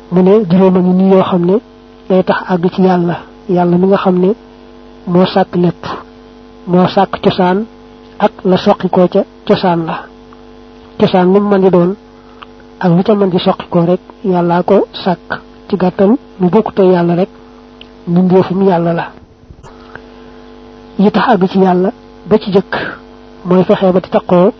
mu ne juróom a ngi nii yoo xam ne day tax àgg ci yàlla yàlla mi nga xam ne moo sàkk lépp moo sàkk cosaan ak la soqikoo ca cosaan la cosaan lu mu mën di doon ak lu ca mën di soqikoo rek yàllaa ko sàkk ci gàttal lu bokkute yàlla rek mbindeefum yàlla la yi tax àgg ci yàlla ba ci jëkk mooy fexe ba di taqoo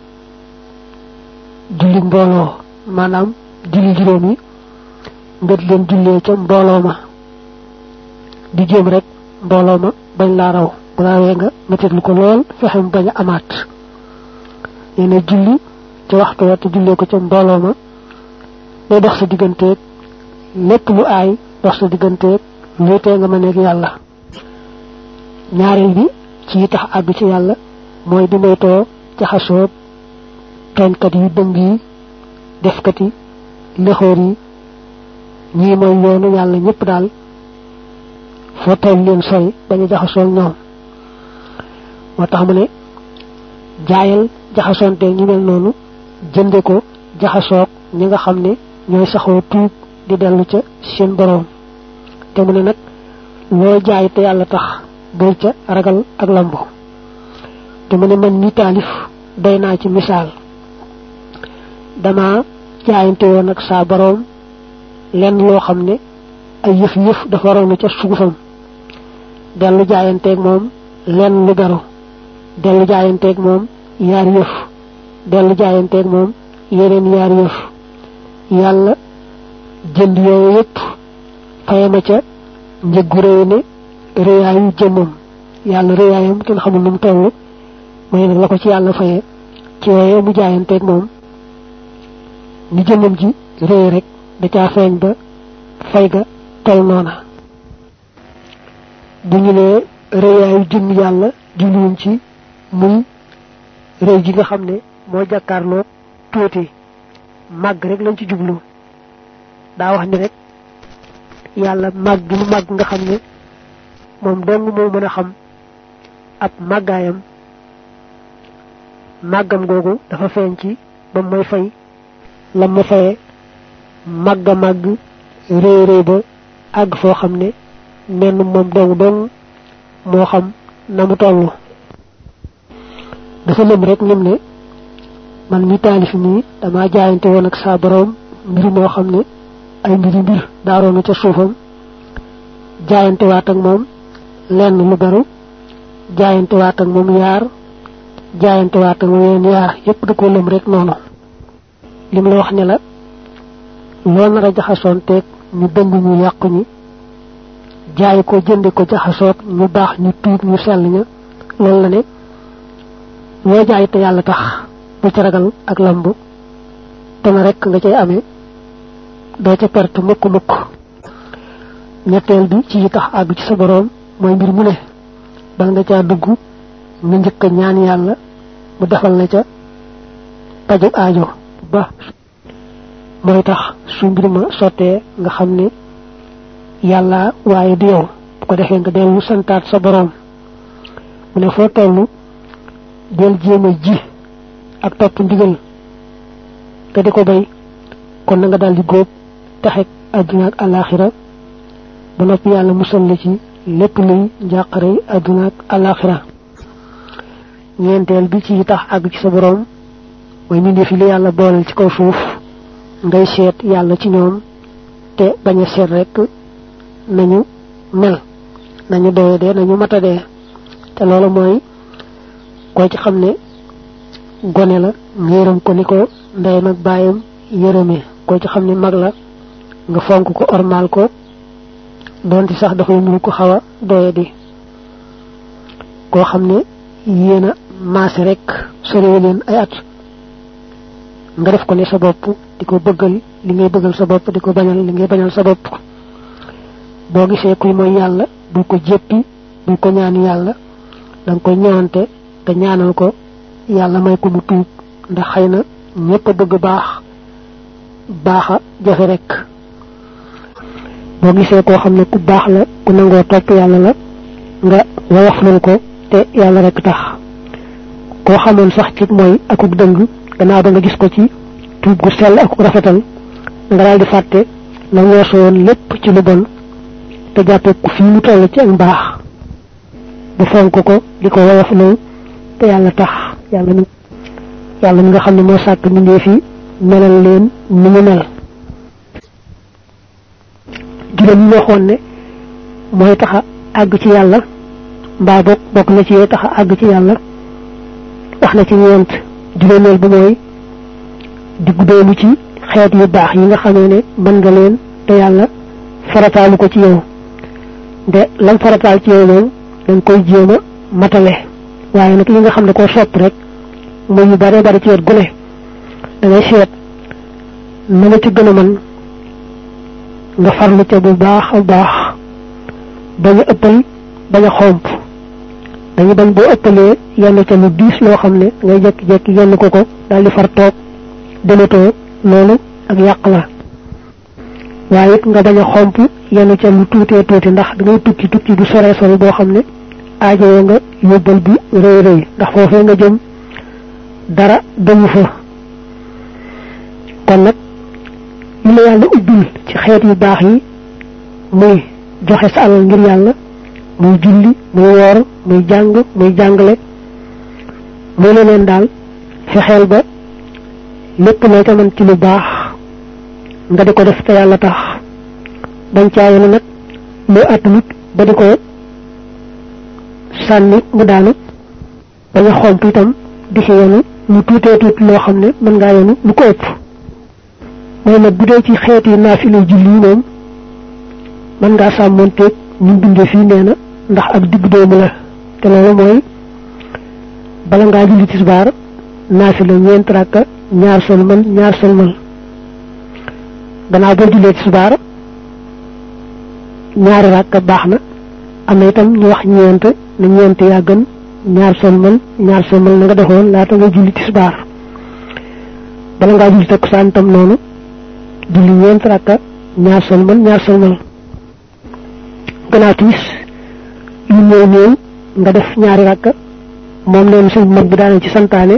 julli mbooloo maanaam julli juróom yi nga di leen jullee ca mbooloo ma di jéem rek mbooloo ma bañ laa raw bu raawee nga métitlu ko lool fexe mu bañ a amaat nee na julli ca waxtu wa te jullee ko ca mbooloo ma day dox sa digganteeg lépp lu aay dox sa digganteeg luy tee nga mën ak yàlla ñaareel bi ci tax àgg ci yàlla mooy di moytoo jaxasoo tooñkat yu dëng yi defkat yi lëxóor yi ñii mooy yoonu yàlla ñëpp daal foo toll leen sori bañ a jaxasoo ñoom moo tax mu ne jaayal jaxasoonte ñu mel noonu jënde ko jaxasoog ñi nga xam ne ñooy saxoo tuub di dellu ca seen boroom te mu ne nag loo jaay te yàlla tax bul ca ragal ak lambu te mu ne man ñi taalif doy naa ci misaal dama jaayante woon ak saa boroom lenn loo xam ne ay yëf yëf dafa waroon ca suufam dellu jaayanteeg moom lenn lu beru dellu jaayanteeg moom yaar yëf dellu jaayanteeg moom yeneen yaar yëf yàlla jënd yooyu yëpp fayama ca njëggu réy ne réyaayu jëmmam yàlla réyaayam kenn xamul nu mu toll mooy nag la ko ci yàlla faye ci yooyu mu jaayanteeg moom ni jëmmam ji réy rek da caa feeñ ba fay ga toll noona bu ñu nee réyaayu jëmm yàlla jubluwuñ ci muy réy gi nga xam ne moo jàkkaarloo tuuti màgg rek lañ ci jublu daa wax ni rek yàlla màgg gi mu màgg nga xam ne moom dong moo mën a xam ab màggaayam màggam googu dafa feeñ ci ba may fay lam ma fayee màgg a màgg réy réy ba àgg foo xam ne menn moom dong dong moo xam na mu toll dafa lëm rek lim ne man mi taalif nii dama jaayante woon ak saa boroom mbir moo xam ne ay mbiri mbir daaroona ca suufam jaayante waat ak moom lenn lu beru jaayante waat ak moom yaar jaayante waat ak moom yeneen yaar yépp da ko lëm rek noonu lim la wax ne la loo nar a jaxasoon teeg ñu dëng ñu yàqu ñi jaay ko jënde ko jaxasoog ñu baax ñu tuub ñu sell ña loolu la ne loo jaay te yàlla tax bu ca ragal ak lamb te na rek nga cay amee doo ca perte mukk mukk ñetteel bi ci yi tax àgg ci sa boroom mooy mbir mu ne bal nga caa dugg nga njëkk a ñaan yàlla mu defal la ca paju aajo ba mooy tax su mbir ma sottee nga xam ne yàlla waaye du yow bu ko defee nga dellu santaat sa boroom mu ne foo tollu del jéem a ji ak topp ndigal te di ko bay kon na nga daal di góob taxek àdduna ak alaxira ba noppi yàlla musal la ci lépp luy njàqare àdduna ak alaxira ñeenteel bi ci tax àgg ci sa boroom mooy mbindee fi li yàlla booleel ci kaw suuf ngay seet yàlla ci ñoom te bañ a seet rek nañu mel nañu doyadee nañu matadee te loolu mooy koo ci xam ne gone la nga yërëm ko ni ko ndeyam ak baayam yërëmee koo ci xam ne mag la nga fonk ko ormal ko doonte sax dafay nuru ko xaw a doyadi koo xam ne yéen a maase rek soriwu leen ay at nga def ko ne sa bopp di ko bëggal li ngay bëggal sa bopp di ko bañal li ngay bañal sa bopp boo gisee kuy mooy yàlla bul ko jéppi bul ko ñaan yàlla da nga koy ñaante te ñaanal ko yàlla may ko mu tuub ndax xëy na ñépp a bëgg baax baaxa jafe rek boo gisee koo xam ne ku baax la ku nangoo topp yàlla la nga woyoflul ko te yàlla rek tax koo xamoon sax ci mooy akuk dëng gannaaw ba nga gis ko ci tuub gu sell ak rafetal nga daal di fàtte la weesu woon lépp ci lu bon te jàppe ku fii mu toll ci ak mbaax bu fonk ko di ko woyof loolu te yàlla tax yàlla mi yàlla mi nga xam ne moo sàkk mbindeef yi melal leen ni mu mel juróom yi waxoon ne mooy taxa àgg ci yàlla mbaa bokk bokk na ci yee taxa àgg ci yàlla wax na ci ñeent juróomeel bi mooy diggu doomu ci xeet yu baax yi nga xamee ne mën nga leen te yàlla farataalu ko ci yow de lam farataal ci yow moom dañ koy jéem a matale waaye nag yi nga xam ne koo sopp rek muy yu bare bare ci wet gu ne da ngay seet na nga ci gën a mën nga farlu ca bu baax a baax bañ a ëppal bañ a xomp dañu bañ boo ëppalee yenn ca lu diis loo xam ne ngay jekki-jekki yenn ko ko daal di far toog demetoo loolu ak yàq la waaye it nga bañ a xomp yenn ca lu tuutee tuuti ndax da ngay tukki tukki du sore sore boo xam ne aajowoo nga yóbbal bu rëy rëy ndax foofee nga jëm dara dañu fa kon nag li la yàlla ubbil ci xeet yu baax yi muy joxe sa alal ngir yàlla muy julli muy woor muy jàng muy jàngale muy leneen daal fexeel ba lépp loo ca mën ci lu baax nga di ko def te yàlla tax bañ caayana nag loo attanut ba di ko sànni mu daanu bañ a xomp itam di ci yenu lu tuutee tuut loo xam ne mën ngaa yenu lu ko ëpp mooy nag bu dee ci xeet yi naafila julli yi moom mën ngaa sàmmoonteeg ñu bindee fii nee na ndax ak digg doomu la te loolu mooy bala ngaa julli tisbaar naafila ñeent rakka ñaar sëlmal ñaar sëlmal gannaaw boo jullee tisbaar ñaari rakka baax na am na itam ñu wax ñeent na ñeent yaa gën ñaar sëlmal ñaar sëlmal na nga defoon laata nga julli tisbaar bala ngaa julli takkusaan itam noonu julli ñeent rakka ñaar sëlmal ñaar sëlmal gannaaw timis lu néew néew nga def ñaari rakka moom leen sëñ mag bi daana ci santaane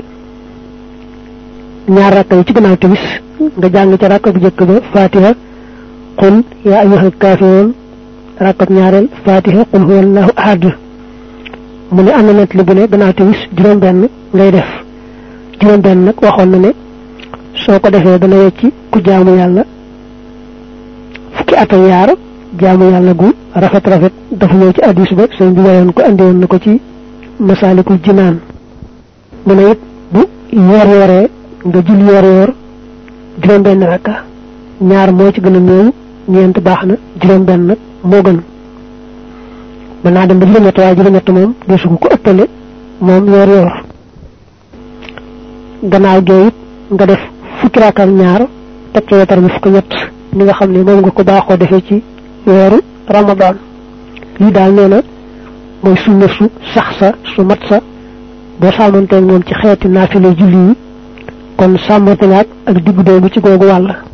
ñaar rakka yi ci gannaaw timis nga jàng ca rakka bu njëkk ba fatiha qul yaa ayyuhal kaafiruun rakka bu ñaareel fatiha qul huwallahu ahad mu ne am na net li bu ne gannaaw timis juróom benn ngay def juróom benn nag waxoon na ne soo ko defee dana wecci ku jaamu yàlla fukki at ak yaar jaamu yàlla gu rafet rafet dafa ñëw ci addis ba sëñ bi wayoon ko andi woon na ko ci masaalikul jinaan mu ne it bu yoor yooree nga jul yoor yoor juróom benn rakka ñaar moo ci gën a néew ñeent baax na juróom benn nag moo gën mën naa dem ba juróom-ñett waaye juróom-ñett moom deesu ko ko ëppale moom yoor yoor gannaaw gee it nga def fukki rakka ak ñaar teg ci wetar bi fukki ñett ni nga xam ne moom nga ko baaxoo defee ci weeru ramadan lii daal nee na mooy sunna su sax sa su mat sa boo sàmmanteeg moom ci xeeti naafile julli yi kon sàmmante nga ak diggu doomu ci googu wàll